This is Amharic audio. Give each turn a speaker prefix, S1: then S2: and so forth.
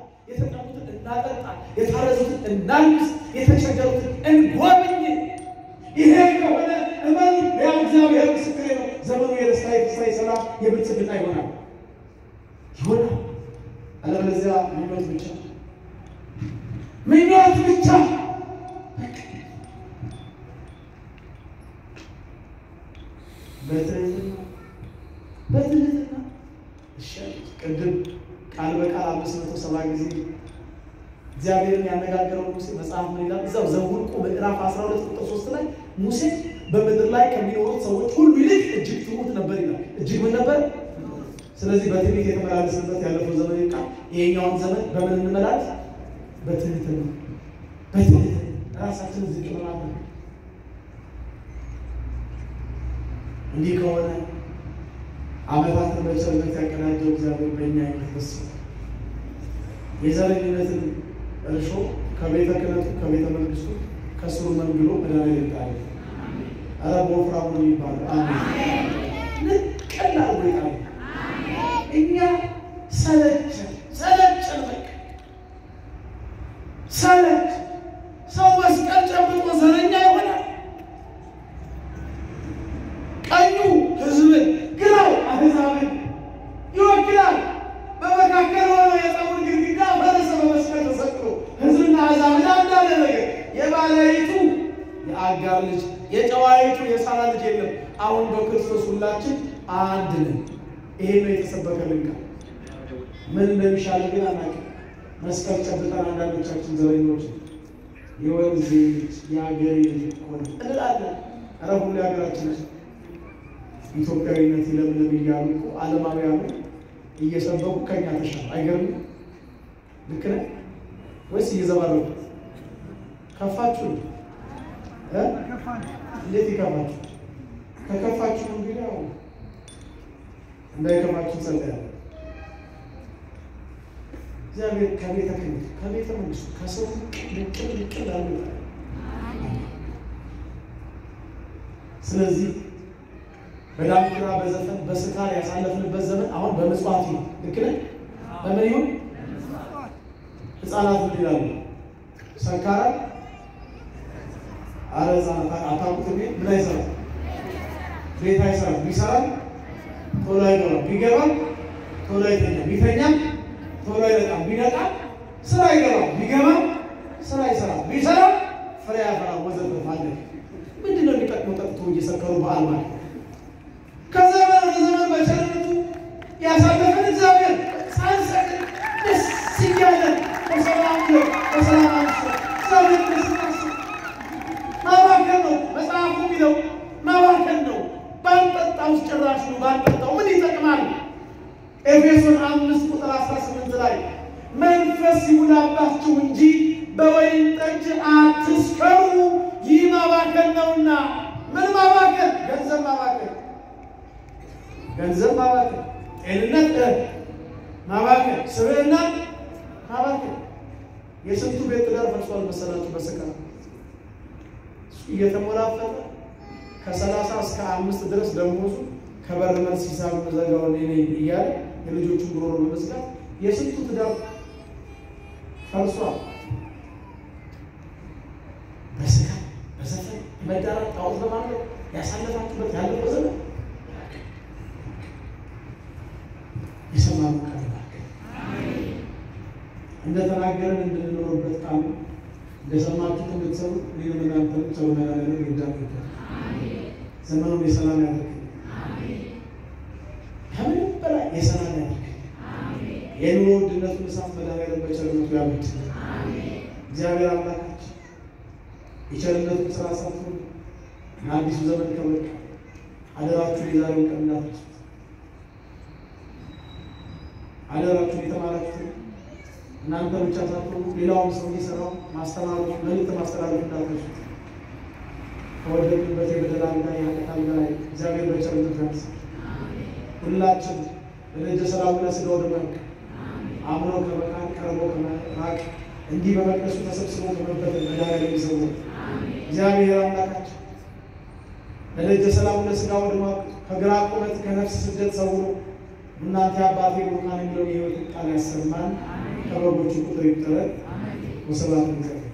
S1: የተጠሙትን እናጠጣ፣ የታረዙትን እናልብስ፣ የተቸገሩትን እንጎብኝ። ይሄ ከሆነ እመኑ፣ ያው እግዚአብሔር ምስክሬ ነው። ዘመኑ የደስታ የፍስሐ የሰላም የብልጽግና ይሆናል ይሆናል። አለበለዚያ ምኞት ብቻ ምኞት ብቻ በትህትና በትህትና እሺ ቅድም ቃል በቃል አምስት መቶ ሰባ ጊዜ እግዚአብሔርን ያነጋገረው ሙሴ መጽሐፍ ምን ይላል? እዛው ዘኍልቍ ምዕራፍ 12 ቁጥር 3 ላይ ሙሴ በምድር ላይ ከሚኖሩት ሰዎች ሁሉ ይልቅ እጅግ ትሑት ነበር ይላል። እጅግ ምን ነበር? ስለዚህ በትዕቢት የተመላለስንበት ያለፈው ዘመን ይብቃ። ይሄኛውን ዘመን በምን እንመላለስ? በትህትና በትህትና ራሳችንን ዝቅ በማድረግ እንዲህ ከሆነ ዓመታትን በቸርነት ያቀናጀው እግዚአብሔር በእኛ ይመስል የዘረኝነትን እርሾ ከቤተ ክህነቱ ከቤተ መንግስቱ ከስሩ መንግሎ መድኃኒዓለም ይጣል። ኧረ በወፍራሙ ነው የሚባለው። አሜን። ንቅል አድርጎ ይጣል። እኛ ሰለቸን ሰለቸን፣ በቃ ሰለች። ሰው መስቀል ጨብጦ ዘረኛ ይሆናል። ቀኙ ህዝብን ግራው አሕዛብን ይወክላል። በመካከል ሆኖ የፀጉር ግድግዳ ፈረሰ በመስቀል ተሰቅሎ ህዝብና አሕዛብን አንድ አደረገ። የባለይቱ የአጋር ልጅ የጨዋይቱ የሳራ ልጅ የለም። አሁን በክርስቶስ ሁላችን አንድ ነን። ይሄ ነው የተሰበከልን ቃል። ምን እንደሚሻል ግን አናውቅም። መስቀል ጨብጠን አንዳንዶቻችን ዘረኞች የወንዝ ልጅ የሀገሬ ልጅ ሆነ እንላለን። ኧረ ሁሉ የሀገራችን ኢትዮጵያዊነት ይለምለም እያሉ እኮ ዓለማውያኑ እየሰበኩ ከኛ ተሻለ። አይገርምም? ልክ ነህ ወይስ እየዘባረቁ ከፋችሁ? እ እንዴት ይከፋችሁ? ከከፋችሁ እንግዲህ ያው እንዳይከፋችሁ ጸልያለሁ። እግዚአብሔር ከቤተ ክህነት ከቤተ መንግስቱ ከሰው ልቅል ልቅል አሉ። ስለዚህ በዳንኪራ በዘፈን በስካር ያሳለፍንበት ዘመን አሁን በምጽዋት ነው። ልክ ነህ? በምን ይሁን ህፃናት ምን ይላሉ? ሰካራ አረ ህፃናት አታውቁት። ምን አይሰራም፣ ቤት አይሰራም። ቢሰራም ቶሎ አይገባም፣ ቢገባም ቶሎ አይተኛም፣ ቢተኛም ቶሎ አይነቃም፣ ቢነቃም ስራ አይገባም፣ ቢገባም ስራ አይሰራም፣ ቢሰራም ፍሬ ያፈራም። ወዘተ ማለት ምንድን ነው የሚጠቅመው? ጠጥቶ እየሰከሩ በዓል ማለት ከዘመን ወደ ዘመን በቸርነቱ ያሳለፈን እግዚአብሔር ሳንሰቅል ደስ እያለን በሰላም ነው በሰላም አንሶ እግዚአብሔር ደስ ናስብ ማባከን ነው መጽሐፉ የሚለው ማባከን ነው። ባንጠጣው ውስጥ ጭራሽ ነው ባንጠጣው ምን ይጠቅማል? ኤፌሶን አምስት ቁጥር አስራ ስምንት ላይ መንፈስ ይሙላባችሁ እንጂ በወይን ጠጅ አትስከሩ፣ ይህ ማባከን ነውና። ምን ማባከን? ገንዘብ ማባከን ገንዘብ ማባከን፣ ጤንነት ማባከን፣ ስብዕና ማባከን። የስንቱ ቤት ትዳር ፈርሷል መሰላችሁ? በስካር እየተሞላፈጠ ከሰላሳ እስከ አምስት ድረስ ደሞዙ ከበር መልስ ሂሳብ መዘጋውን እኔ እያለ የልጆቹን ጉሮሮ በመዝጋት የስንቱ ትዳር ፈርሷል። በስካር በዘፈን መዳራት ጣዖት በማለት ያሳለፋችሁበት ያለፈው ዘመን የሰማኑ ቃል እንደተናገረን እንድንኖርበት ቃሉ እንደሰማችሁት እንድትሰሩ እኔንም እናንተንም ሰው መናገር ይርዳል። ዘመኑን የሰላም ያደርግ፣ ከምንም በላይ የሰላም ያደርግ። የኑሮ ውድነቱን እሳት መድኃኒዓለም በቸርነቱ ያብድ። እግዚአብሔር አምላካችን የቸርነቱን ስራ ሰርቶ ለአዲሱ ዘመን ከበቃ አደራችሁ የዛሬውን ቀን እንዳትረሱት። አደራችሁ የተማራችሁትን እናንተ ብቻ ሳትሆኑ ሌላውም ሰው እየሰራው ማስተማሩ መልዕክት ማስተላለፍ እንዳትረሱት። ከወደቅንበት የበደል አልጋ የኃጢአት አልጋ ላይ እግዚአብሔር በቸርነቱ ያንሳ። ሁላችን ለደጀ ሰላሙ ለሥጋው ደመቅ አምኖ ከመካን ቀርቦ ከመራቅ እንዲህ በመቅደሱ ተሰብስቦ ከመበተን መድኃኒዓለም ይሰውረን። እግዚአብሔር አምላካችን ለደጀ ሰላሙ ለሥጋው ደመቅ ከግራ ቁመት ከነፍስ ስደት ሰውሮ እናንተ አባቴ ቡሩካን የሚለውን የሕይወትን ቃል ያሰማን። ከበጎቹ ቁጥር ይቁጠረን። ወስብሐት ለእግዚአብሔር።